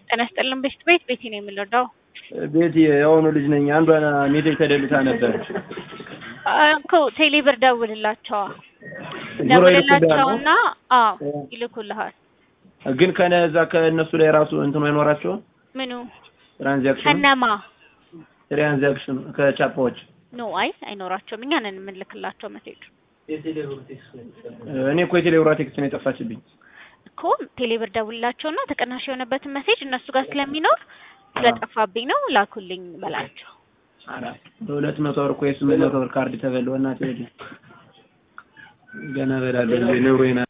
ጤና ይስጥልን ቤት ቤት ቤቴ ነው የምንወደው ቤቲ የአሁኑ ልጅ ነኝ። አንዷን ሜቴክ ተደልታ ነበር እኮ ቴሌብር ደውልላቸዋ ዞሮ ደውልላቸውና አዎ እ። ይልኩልሃል። ግን ከነዛ ከእነሱ ላይ ራሱ እንትኑ አይኖራቸውም ምኑ ትራንዛክሽን ከነማ ትራንዛክሽን ከቻፓዎች ኖ አይ አይኖራቸውም። እኛ ነን የምንልክላቸው መሴጅ እኔ እኮ የቴሌብራ ቴክስት ነው የጠፋችብኝ። እኮ ቴሌብር ደውልላቸውና ተቀናሽ የሆነበትን መሴጅ እነሱ ጋር ስለሚኖር ስለጠፋብኝ ነው ላኩልኝ በላቸው። በሁለት መቶ ብር እኮ የስምንት መቶ ብር ካርድ ተበላው። እናቴ ወዲህ ገና በላለሁ ኑሮዬን